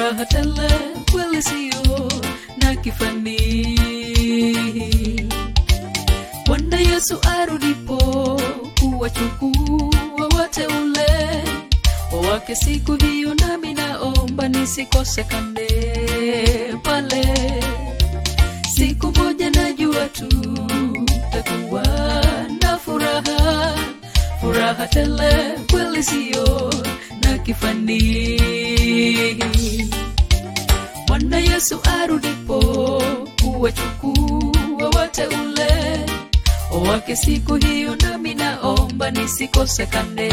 furaha tele kweli sio na kifani bwana yesu arudipo kuwachukua wateule wake siku hiyo nami naomba nisikosekane pale siku moja najua tu takuwa na furaha furaha tele kweli sio na kifani bwana yesu arudipo kuwachukua wateule wake siku hiyo nami naomba nisikosekane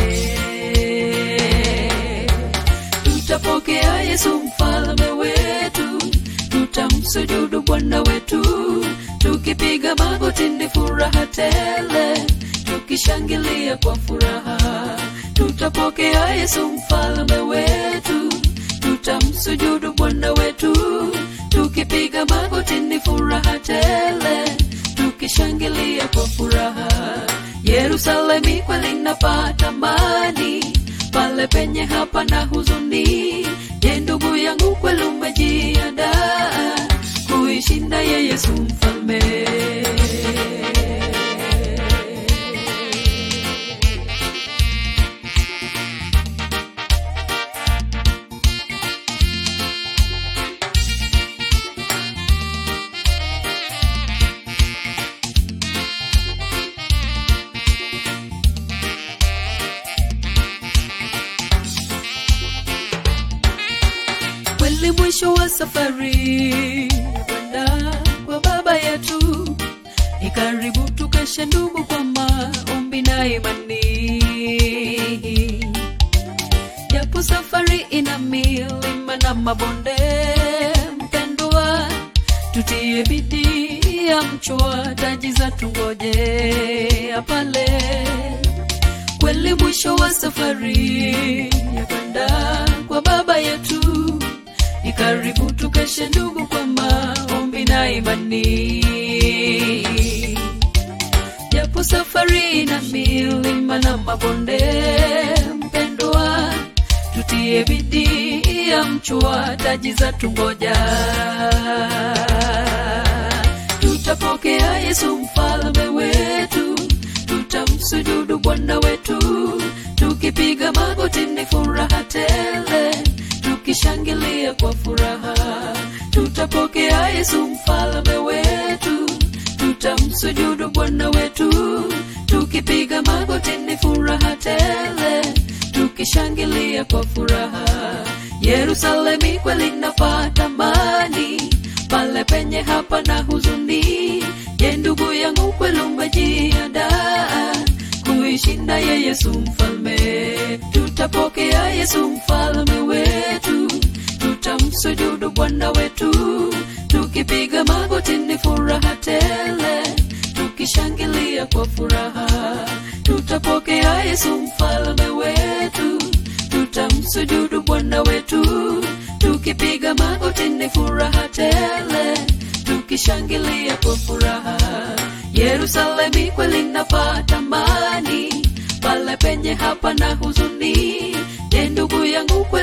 tutapokea yesu mfalme wetu tutamsujudu bwana wetu tukipiga magoti ni furaha tele tukishangilia kwa furaha tutapokea yesu mfalme wetu tutamsujudu bwana wetu tukipiga magoti ni furaha tele tukishangilia kwa furaha yerusalemi kweli napata mani pale penye hapa na huzuni je ndugu yangu kweli umejiandaa kuishinda ye yesu mfalme kweli mwisho wa safari kwenda kwa baba yetu ni karibu tukeshe ndugu kwa maombi na imani japo safari ina milima na mabonde mpendwa tutie bidii ya mchwa taji za tungoje pale kweli mwisho wa safari ya kwenda kwa baba yetu ni karibu tukeshe ndugu kwa maombi na imani japo safari ina milima na mabonde mpendwa tutie bidii ya mchwa taji za tungoja tutapokea yesu mfalme wetu tutamsujudu bwana wetu tukipiga magoti ni furaha tele tukishangilia kwa furaha tutapokea yesu mfalme wetu tutamsujudu bwana wetu tukipiga magoti ni furaha tele tukishangilia kwa furaha yerusalemi kweli napata mani pale penye hapa na huzuni je ndugu yangu kweli umejiandaa kuishinda ye yesu mfalme tutapokea yesu mfalme wetu tutamsujudu bwana wetu tukipiga magoti ni furaha tele tukishangilia kwa furaha tutapokea yesu mfalme wetu tutamsujudu bwana wetu tukipiga magoti ni furaha tele tukishangilia kwa furaha yerusalemi kweli napata mani pale penye hapa na huzuni je ndugu yangu